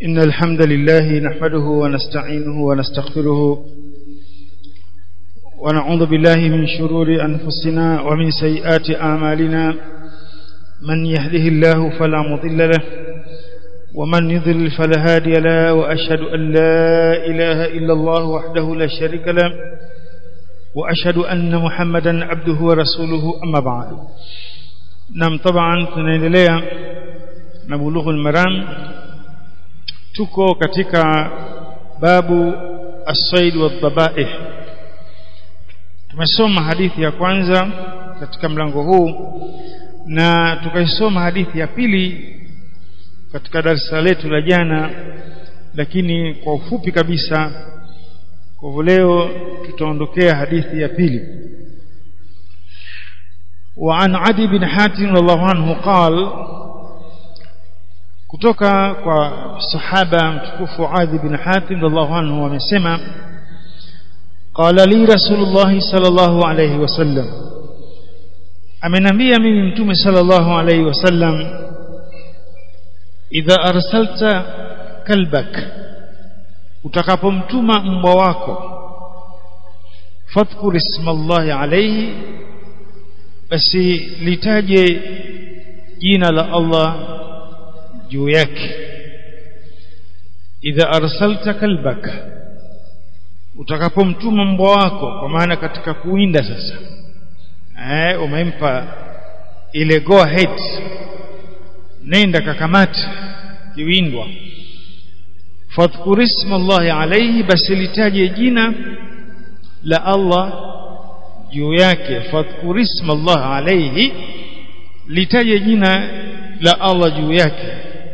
إن الحمد لله نحمده ونستعينه ونستغفره ونعوذ بالله من شرور أنفسنا ومن سيئات أعمالنا من يهده الله فلا مضل له ومن يضلل فلا هادي له وأشهد أن لا إله إلا الله وحده لا شريك له وأشهد أن محمدا عبده ورسوله أما بعد نعم طبعا tunaendelea na bulughul maram tuko katika babu as-sayd wadh-dhabaih tumesoma hadithi ya kwanza katika mlango huu na tukaisoma hadithi ya pili katika darasa letu la jana lakini kwa ufupi kabisa kwa hivyo leo tutaondokea hadithi ya pili وعن عدي بن حاتم رضي الله عنه قال kutoka kwa sahaba mtukufu Adi bin Hatim radhiallahu anhu amesema qala li rasulullah sallallahu alayhi wasallam amenambia mimi mtume sallallahu alayhi wasallam idha arsalta kalbak utakapomtuma mbwa wako fadhkur ismallahi alayhi basi litaje jina la Allah juu yake idha arsalta kalbaka utakapomtuma mbwa wako kwa maana katika kuinda sasa eh umempa ile go ahead nenda kakamati kiwindwa fadhkur isma Allah alayhi basi litaje jina la Allah juu yake fadhkur isma Allah alayhi litaje jina la Allah juu yake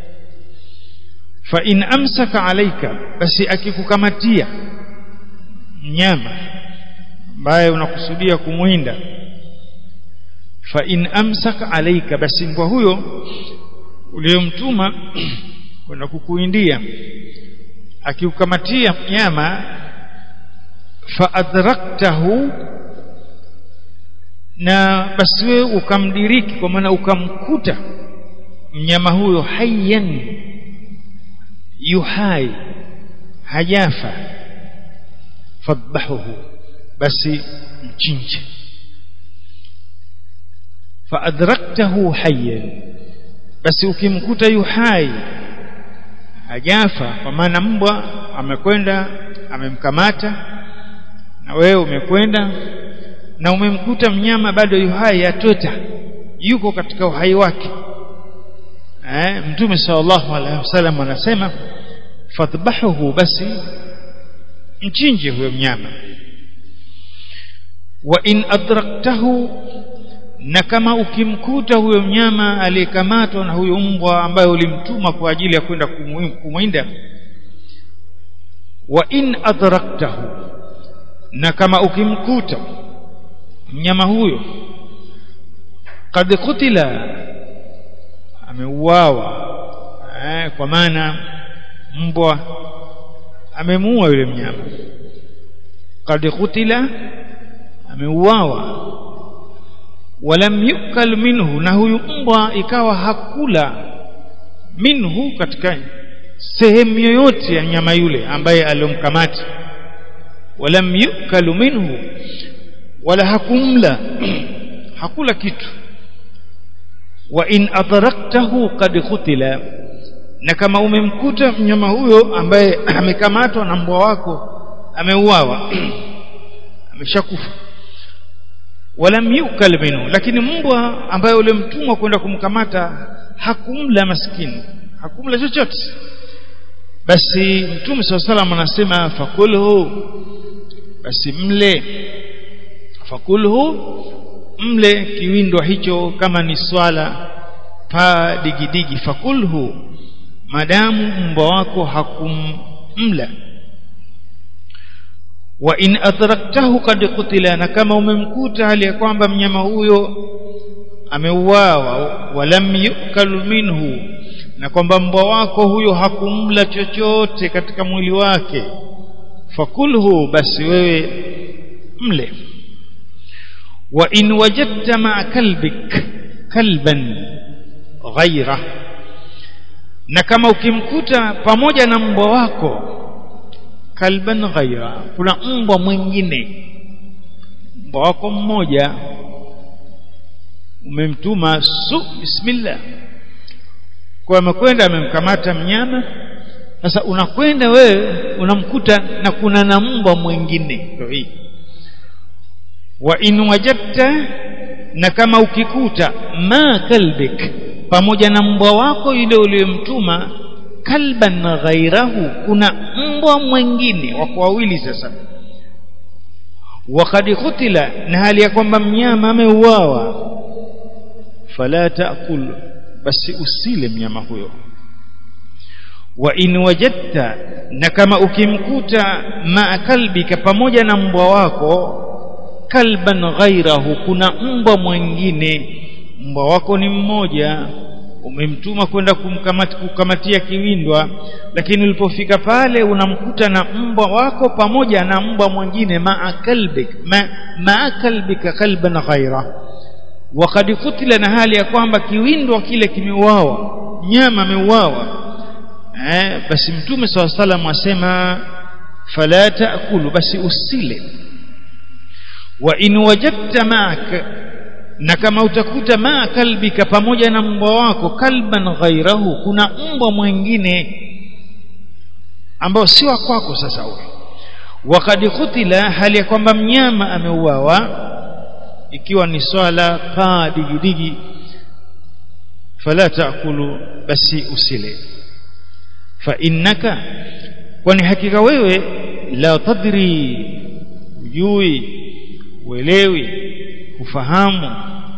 fa in amsaka alayka basi akikukamatia mnyama ambaye unakusudia kumwinda fa in amsaka alayka basi mbwa huyo uliyomtuma kwenda kukuindia akikukamatia mnyama fa adraktahu na basi wewe ukamdiriki kwa maana ukamkuta mnyama huyo hayyan yuhai hajafa fadhahuhu basi mchinje faadraktahu hayyan basi ukimkuta yuhai hajafa kwa maana mbwa amekwenda amemkamata na wewe umekwenda na umemkuta mnyama bado yuhai atota yuko katika uhai wake eh mtume sallallahu alaihi wasallam anasema fadhbahuhu basi mchinje huyo mnyama wa in adraktahu na kama ukimkuta huyo mnyama aliyekamatwa na huyo mbwa ambaye ulimtuma kwa ajili ya kwenda kumwinda wa in adraktahu na kama ukimkuta mnyama huyo kad kutila ameuawa eh, kwa maana mbwa amemuua yule mnyama kad kutila ameuawa walam yukal minhu na huyu mbwa ikawa hakula minhu katika sehemu yoyote ya nyama yule ambaye aliyomkamata walam yukalu minhu wala hakumla hakula kitu wa in adraktahu qad khutila na kama umemkuta mnyama huyo ambaye amekamatwa na mbwa wako ameuawa ameshakufa walam yukal minhu lakini mbwa ambaye ule mtumwa kwenda kumkamata hakumla maskini hakumla chochote basi mtume swalla salam anasema fakulhu basi mle fakulhu mle kiwindwa hicho kama ni swala pa digidigi fakulhu madamu mbwa wako hakumla wa in adraktahu kad qutila na kama umemkuta hali ya kwamba mnyama huyo ameuawa walam yukalu minhu na kwamba mbwa wako huyo hakumla chochote katika mwili wake fakulhu basi wewe mle wa in wajadta ma kalbik kalban ghaira na kama ukimkuta pamoja na mbwa wako kalban ghaira kuna mbwa mwingine mbwa wako mmoja umemtuma su bismillah kwa amekwenda amemkamata mnyama sasa unakwenda wewe unamkuta na kuna na mbwa mwingine ndio hii wa in wajadta na kama ukikuta ma kalbik pamoja na mbwa wako yule uliyomtuma kalban ghairahu kuna mbwa mwingine wako wawili sasa wakad kutila na hali ya kwamba mnyama ameuawa fala taakul basi usile mnyama huyo wa in wajadta na kama ukimkuta ma kalbika pamoja na mbwa wako kalban ghairahu kuna mbwa mwingine mbwa wako ni mmoja umemtuma kwenda kumkamati kukamatia kiwindwa lakini ulipofika pale unamkuta na mbwa wako pamoja na mbwa mwingine maa kalbik ma, maa kalbika kalban ghaira wakad kutila na hali ya kwamba kiwindwa kile kimeuawa nyama ameuawa eh, basi mtume saa salam asema fala taakulu basi usile wa in wajadta maaka na kama utakuta maa kalbika pamoja na mbwa wako kalban ghairahu kuna mbwa mwingine ambao si wa kwako sasa huyo wakad kutila hali ya kwamba mnyama ameuawa ikiwa ni swala paa digidigi fala taakulu basi usile fa innaka kwani hakika wewe la tadri ujui uelewi ufahamu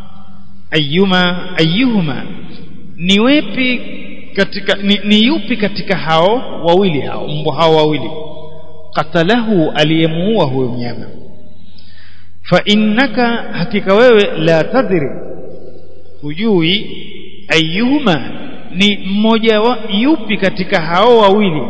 ayuma ayuhuma ni wepi katika ni, ni yupi katika hao wawili hao mbwa hao wawili qatalahu aliyemuua huyo mnyama fa innaka hakika wewe la tadri hujui ayuhuma ni mmoja wa yupi katika hao wawili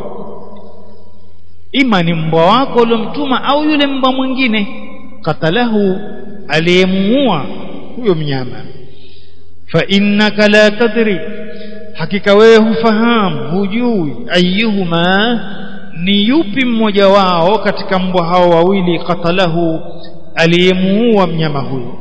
ima ni mbwa wako uliomtuma au yule mbwa mwingine qatalahu aliyemuua huyo mnyama fa innaka la tadri hakika wewe hufahamu hujui ayuhuma ni yupi mmoja wao katika mbwa hao wawili qatalahu aliyemuua mnyama huyo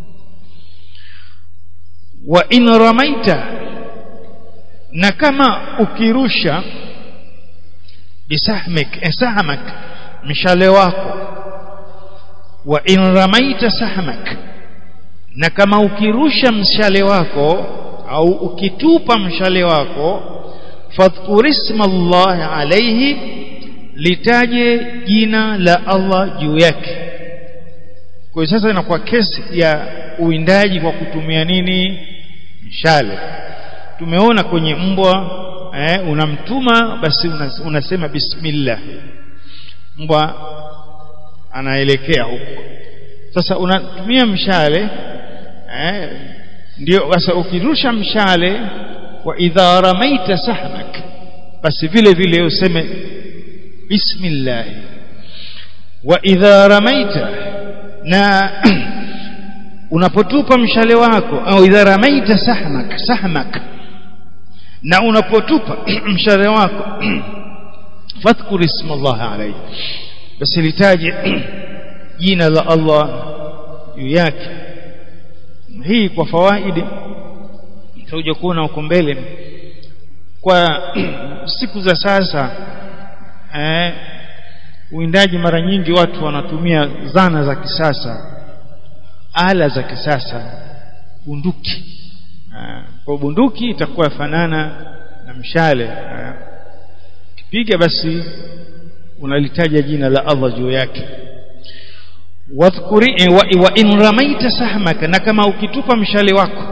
wa in ramaita na kama ukirusha bisahmik sahmak mshale wako wa in ramaita sahmak na kama ukirusha mshale wako au ukitupa mshale wako fadhkur isma Allah alayhi litaje jina la Allah juu yake kwa hiyo sasa inakuwa kesi ya uwindaji kwa kutumia nini mshale tumeona kwenye mbwa eh, unamtuma basi unasema bismillah mbwa anaelekea huko sasa unatumia mshale eh, ndio sasa ukirusha mshale wa idha ramaita sahmak basi vile vile useme bismillah wa idha ramaita na unapotupa mshale wako au idha ramaita sahmak sahmak na unapotupa mshale wako fadhkur isma Allah alayhi basi litaje jina la Allah juu yake hii kwa fawaidi tutakuja kuona huko mbele kwa siku za sasa eh, uwindaji mara nyingi watu wanatumia zana za kisasa ala za kisasa bunduki kwa bunduki itakuwa fanana na mshale kipiga basi unalitaja jina la Allah juu yake wadhkuri wa, wa in ramaita sahmaka na kama ukitupa mshale wako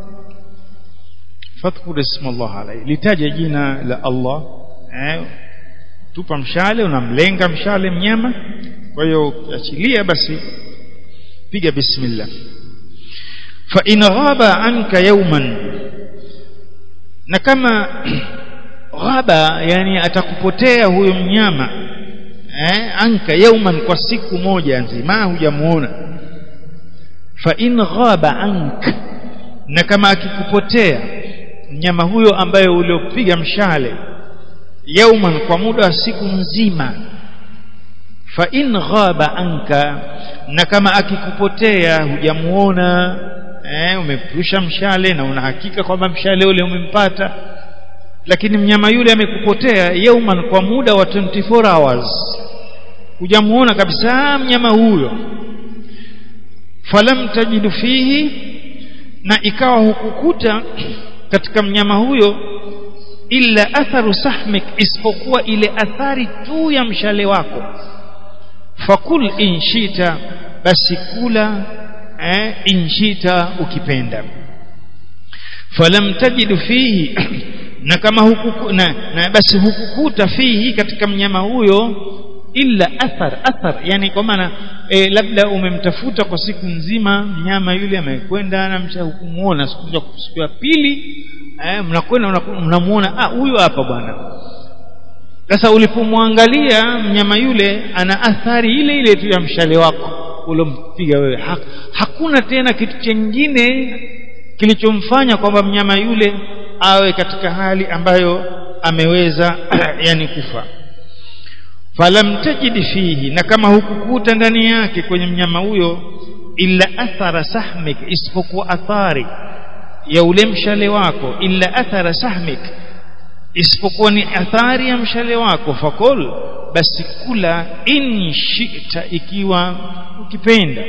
fadhkur isma Allah alayhi litaja jina la Allah eh, tupa mshale unamlenga mshale mnyama kwa hiyo ukiachilia basi piga bismillah fa in ghaba anka yawman na kama ghaba yani atakupotea huyo mnyama eh, anka yauman kwa siku moja nzima hujamuona fa in ghaba ank na kama akikupotea mnyama huyo ambaye uliopiga mshale yauman kwa muda wa siku nzima fa in ghaba anka na kama akikupotea hujamuona eh, umepusha mshale na una hakika kwamba mshale ule umempata lakini mnyama yule amekupotea yauman kwa muda wa 24 hours hujamuona kabisa mnyama huyo falam tajidu fihi na ikawa hukukuta katika mnyama huyo illa atharu sahmik isipokuwa ile athari tu ya mshale wako fakul inshita basi kula eh, inshita ukipenda falam tajidu fihi na kama hukuku, na, na basi hukukuta fihi katika mnyama huyo illa athar athar yani kwa maana e, labda umemtafuta kwa siku nzima mnyama yule amekwenda na msha hukumuona siku ya pili eh, mnakwenda mnamuona ah huyu hapa bwana sasa ulipomwangalia mnyama yule ana athari ile ile tu ya mshale wako ulompiga wewe ha, hakuna tena kitu chengine kilichomfanya kwamba mnyama yule awe katika hali ambayo ameweza yani kufa falam tajid fihi na kama hukukuta ndani yake kwenye mnyama huyo illa athara sahmik isipokuwa athari ya ule mshale wako illa athara sahmik isipokuwa ni athari ya mshale wako fakul basi kula in shi'ta ikiwa ukipenda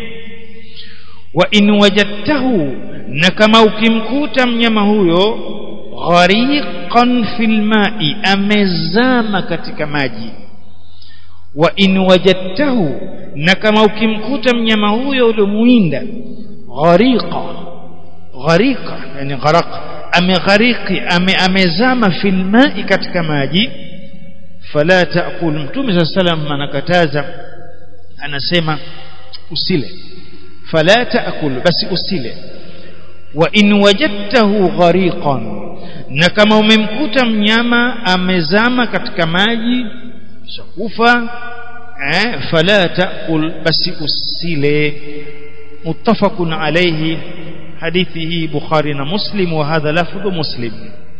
wa in wajadtahu na kama ukimkuta mnyama huyo ghariqan fil ma'i amezama katika maji wa in wajadtahu na kama ukimkuta mnyama huyo uliomuinda ghariqa ghariqa yani gharaq ameghariki ame, amezama fil ma'i katika maji fala taakul mtume saa salam anakataza anasema usile fala taakul basi usile wa in wajadtahu ghariqan na kama umemkuta mnyama amezama katika maji shakufa eh, fala taakul basi usile muttafaqun alayhi حديثه بخاري ومسلم وهذا لفظ مسلم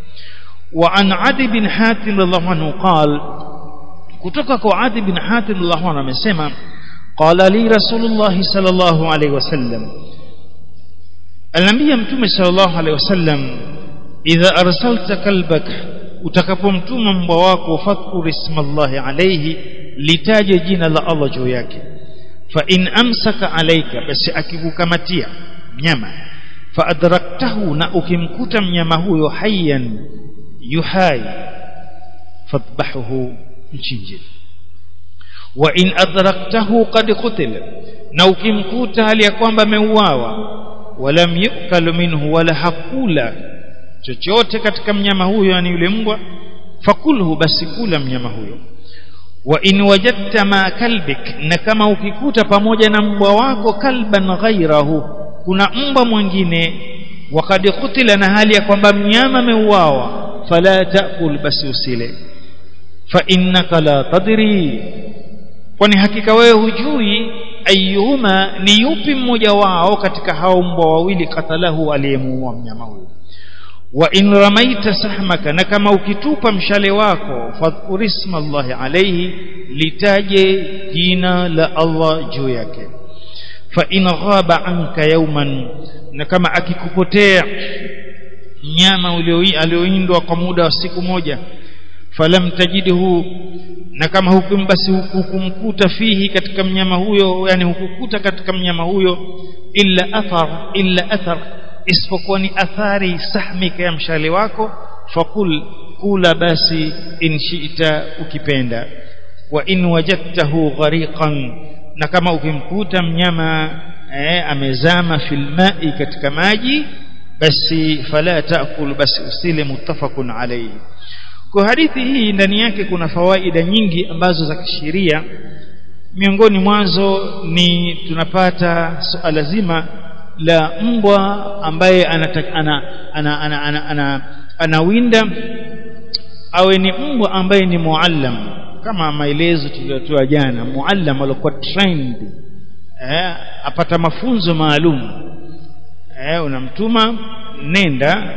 وعن عدي بن حاتم رضي الله عنه قال kutoka kwa Adi bin Hatim radhiallahu anhu amesema qala li rasulullah sallallahu alayhi wasallam alambia mtume sallallahu alayhi wasallam idha arsalta kalbak utakapomtuma mbwa wako fadhkur ismallahi alayhi litaje jina la Allah juu yake fa in amsaka alayka basi akikukamatia mnyama fa adraktahu na ukimkuta mnyama huyo hayyan yuhai fadhbahuhu mchinje wa in adraktahu qad qutila na ukimkuta hali ya kwamba ameuawa walam yukalu minhu wala hakula chochote katika mnyama huyo yani yule mbwa fakulhu basi kula mnyama huyo wa in wajadta ma kalbik na kama ukikuta pamoja na mbwa wako kalban ghairahu kuna mbwa mwingine wakad kutila na hali ya kwamba mnyama ameuawa fala taakul basi usile fa innaka la tadri kwani hakika wewe hujui ayuhuma ni yupi mmoja wao katika hao mbwa wawili katalahu aliyemuua mnyama huyo wa in ramaita sahmaka na kama ukitupa mshale wako fadhkur isma Allahi alayhi litaje jina la Allah juu yake fa in ghaba anka yawman na kama akikupotea mnyama alioindwa kwa muda wa siku moja falam tajidhu na kama hukum basi hukumkuta fihi katika mnyama huyo yani hukukuta katika mnyama huyo illa athar illa athar isipokuwa ni athari sahmika ya mshale wako fakul kula basi in shi'ta ukipenda wa in wajadtahu ghariqan na kama ukimkuta mnyama eh, amezama fil ma'i katika maji basi fala taakul basi usile muttafaqun alayhi kwa hadithi hii ndani yake kuna fawaida nyingi ambazo za kisheria miongoni mwanzo ni tunapata suala zima la mbwa ambaye anawinda ana, ana, ana, ana, ana, anawinda awe ni mbwa ambaye ni muallam kama maelezo tuliyotoa jana muallam alikuwa trained eh, apata mafunzo maalum eh, unamtuma nenda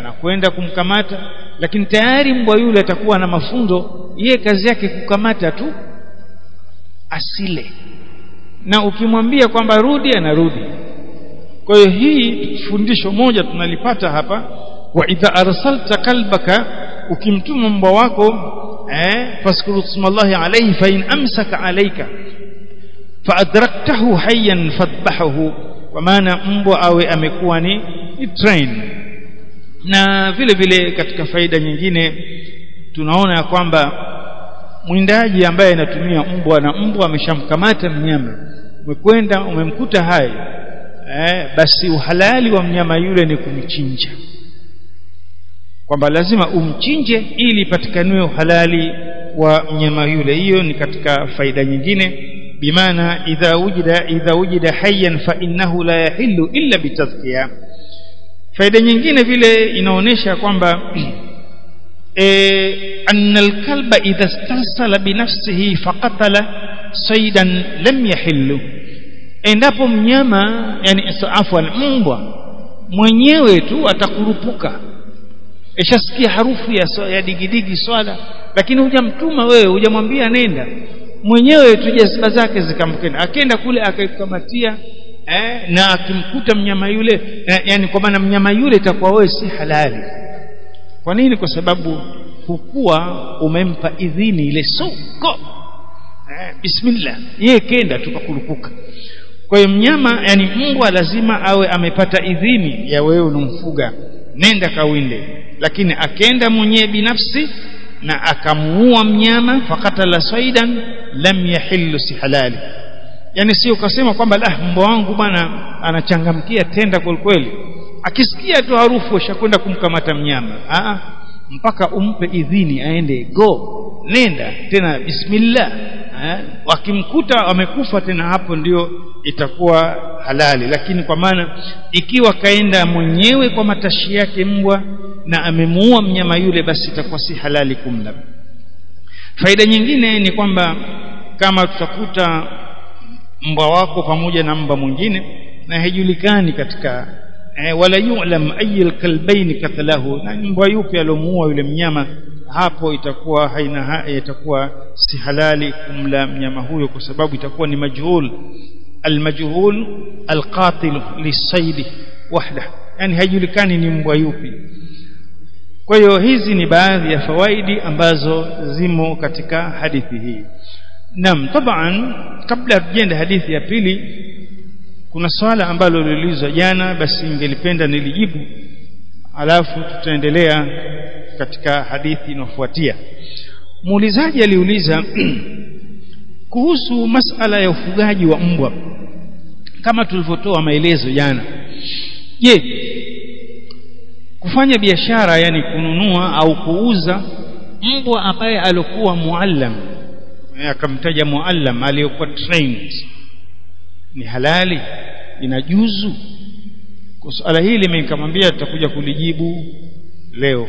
anakwenda kumkamata lakini tayari mbwa yule atakuwa na mafunzo yeye kazi yake kukamata tu asile na ukimwambia kwamba rudi anarudi kwa hiyo hii fundisho moja tunalipata hapa wa idha arsalta kalbaka ukimtuma mbwa wako eh faskuru smallahi alayhi fa in amsaka alayka fa adraktahu hayyan fadhbahu kwa maana mbwa awe amekuwa ni, ni train na vile vile katika faida nyingine tunaona ya kwamba mwindaji ambaye anatumia mbwa na mbwa ameshamkamata mnyama umekwenda umemkuta hai eh, basi uhalali wa mnyama yule ni kumchinja kwamba lazima umchinje ili ipatikaniwe uhalali wa mnyama yule hiyo ni katika faida nyingine bimaana idha wujida idha wujida hayyan fa innahu la yahillu illa bitazkiya faida nyingine vile inaonyesha kwamba e, anna alkalba idha stasala binafsihi faqatala saydan lam yahillu endapo mnyama yani afwan mbwa mwenyewe tu atakurupuka ishasikia harufu ya, so, ya digidigi swala lakini hujamtuma wewe hujamwambia nenda mwenyewe tu jaziba zake zikamkenda akenda kule akaikamatia eh, na akimkuta mnyama yule eh, yani kwa maana mnyama yule itakuwa wewe si halali kwa nini kwa sababu hukuwa umempa idhini ile soko eh, bismillah yeye kenda tukakurupuka kwa hiyo mnyama yani mbwa lazima awe amepata idhini ya wewe unamfuga nenda kawinde lakini akenda mwenyewe binafsi na akamuua mnyama fakatala saidan lam yahillu si halali yani sio ukasema kwamba la mbwa wangu bwana anachangamkia tenda kweli akisikia tu harufu ashakwenda kumkamata mnyama Aa, mpaka umpe idhini aende go nenda tena bismillah wakimkuta wamekufa tena hapo ndio itakuwa halali lakini kwa maana ikiwa kaenda mwenyewe kwa matashi yake mbwa na amemuua mnyama yule basi itakuwa si halali kumla faida nyingine ni kwamba kama tutakuta mbwa wako pamoja na mbwa mwingine na haijulikani katika eh, wala yu'lam ayyul kalbaini katalahu na mbwa yupi alomuua yule mnyama hapo itakuwa haina ha, itakuwa si halali kumla mnyama huyo kwa sababu itakuwa ni majhul almajhul alqatil lisaidi wahda yani haijulikani ni mbwa yupi kwa hiyo hizi ni baadhi ya fawaidi ambazo zimo katika hadithi hii Naam taban kabla tujende hadithi ya pili kuna swala ambalo liliulizwa jana basi ningelipenda nilijibu alafu tutaendelea katika hadithi inayofuatia muulizaji aliuliza kuhusu masala ya ufugaji wa mbwa kama tulivyotoa maelezo jana je kufanya biashara yani kununua au kuuza mbwa ambaye alikuwa muallam akamtaja muallam aliyokuwa trained ni halali inajuzu kwa swala hili mimi nikamwambia tutakuja kulijibu leo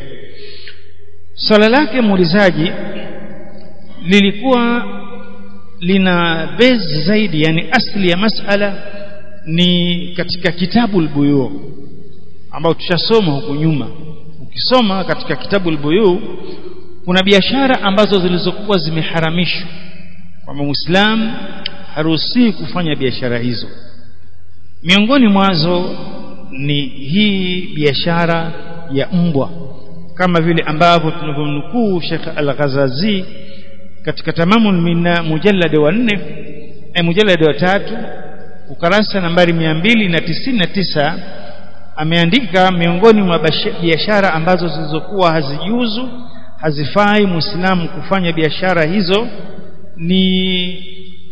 swala lake muulizaji lilikuwa lina base zaidi yani asli ya masala ni katika kitabu al-buyu ambao tushasoma huku nyuma ukisoma katika kitabu al-buyu kuna biashara ambazo zilizokuwa zimeharamishwa kwamba muislam haruhusiwi kufanya biashara hizo miongoni mwazo ni hii biashara ya mbwa kama vile ambavyo tunavyomnukuu Sheikh Al-Ghazazi katika tamamul minna mujallad wa 4 eh mujallad wa tatu ukarasa nambari 299 ameandika miongoni mwa biashara ambazo zilizokuwa hazijuzu hazifai muislamu kufanya biashara hizo ni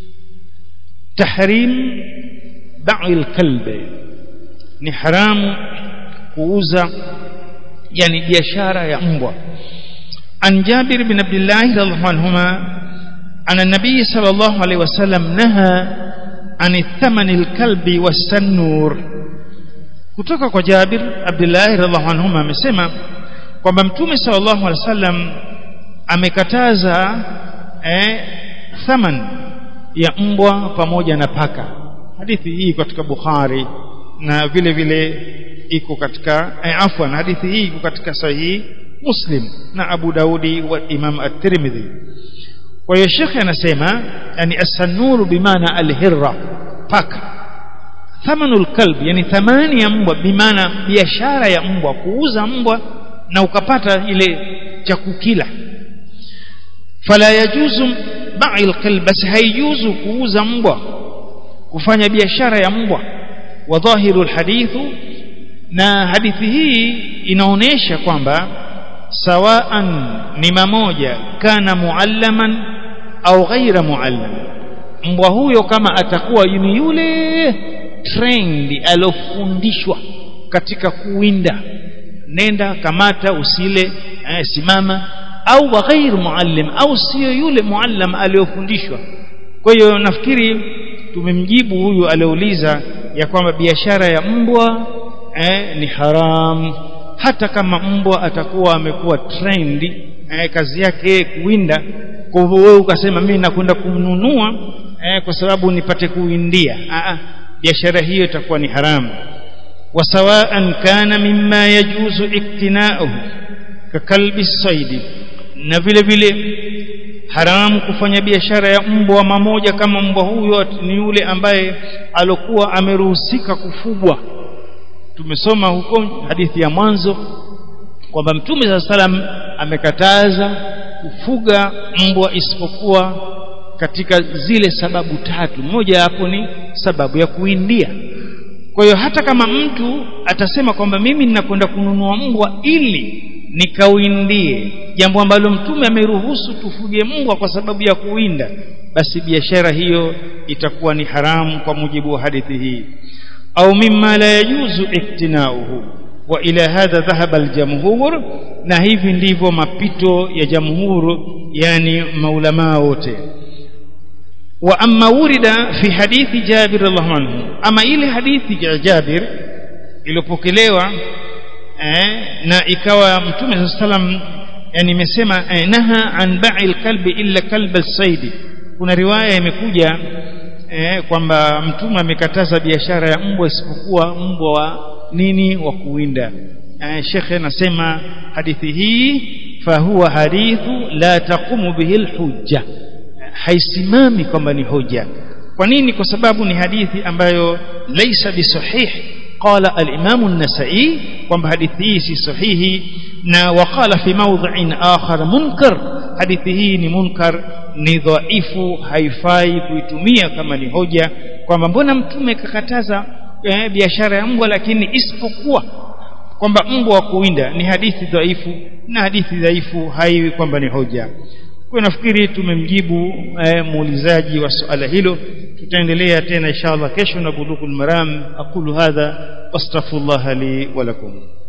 tahrim ba'il kalbi ni haramu kuuza yani biashara ya mbwa an Jabir bin Abdullah radhiallahu anhuma ana nabii sallallahu alaihi wasallam naha an thamani alkalbi wasanur kutoka kwa Jabir Abdullah radhiallahu anhuma amesema kwamba mtume sallallahu alaihi wasallam amekataza eh, thaman ya mbwa pamoja na paka hadithi hii katika Bukhari na vile vile iko katika eh, afwan hadithi hii iko katika sahihi Muslim na Abu Daudi wa Imam At-Tirmidhi kwa hiyo shekhe anasema yani as-sanuru bimaana al-hirra paka thamanul kalb yani thamani ya mbwa bimaana biashara ya mbwa kuuza mbwa na ukapata ile cha kukila fala yajuzu ba'i al-kalb basi haijuzu kuuza mbwa kufanya biashara ya mbwa wa dhahiru al-hadithu na hadithi hii inaonesha kwamba sawaan ni mamoja kana muallaman au ghaira muallam mbwa huyo kama atakuwa ni yule trained alofundishwa katika kuwinda nenda kamata usile eh, simama au wa ghairu muallim au sio yule muallam aliyofundishwa kwa hiyo nafikiri tumemjibu huyu aliouliza ya kwamba biashara ya mbwa eh, ni haram hata kama mbwa atakuwa amekuwa trained eh, kazi yake kuwinda kwa hivyo wewe ukasema mimi nakwenda kumnunua eh, kwa sababu nipate kuwindia ah biashara hiyo itakuwa ni haramu wasawaan kana mimma yajuzu iktinauhu kakalbi saidi na vile vile haramu kufanya biashara ya mbwa mamoja kama mbwa huyo ni yule ambaye alokuwa ameruhusika kufugwa tumesoma huko hadithi ya mwanzo kwamba mtume saa salam amekataza kufuga mbwa isipokuwa katika zile sababu tatu moja hapo ni sababu ya kuindia kwa hiyo hata kama mtu atasema kwamba mimi ninakwenda kununua mbwa ili nikauindie jambo ambalo mtume ameruhusu tufuge mbwa kwa sababu ya kuwinda basi biashara hiyo itakuwa ni haramu kwa mujibu wa hadithi hii au mimma la yajuzu iktinauhu wa ila hadha dhahaba aljamhur na hivi ndivyo mapito ya jamhur yani maulamaa wote wa amma wurida fi hadithi Jabir radhiallahu anhu ama ile hadithi ya Jabir iliyopokelewa eh, na ikawa mtume sallam yani imesema eh, naha an ba'i alkalbi illa kalb alsaidi kuna riwaya imekuja eh, kwamba mtume amekataza biashara ya mbwa isipokuwa mbwa wa nini wa kuwinda eh, shekhe anasema hadithi hii fahuwa hadithu la taqumu bihi alhujja haisimami kwamba ni hoja kwa nini kwa sababu ni hadithi ambayo laisa bisahih qala al-imam an-nasa'i kwamba hadithi hii si sahihi na waqala fi mawdhi'in akhar munkar hadithi hii ni munkar ni dhaifu haifai kuitumia kama ni hoja kwamba mbona mtume kakataza eh, biashara ya mbwa lakini isipokuwa kwamba mbwa wa kuwinda ni hadithi dhaifu na hadithi dhaifu haiwi kwamba ni hoja kwa nafikiri tumemjibu eh, muulizaji wa suala hilo tutaendelea tena inshallah kesho na bulugul maram aqulu hadha wastaghfirullah li wa lakum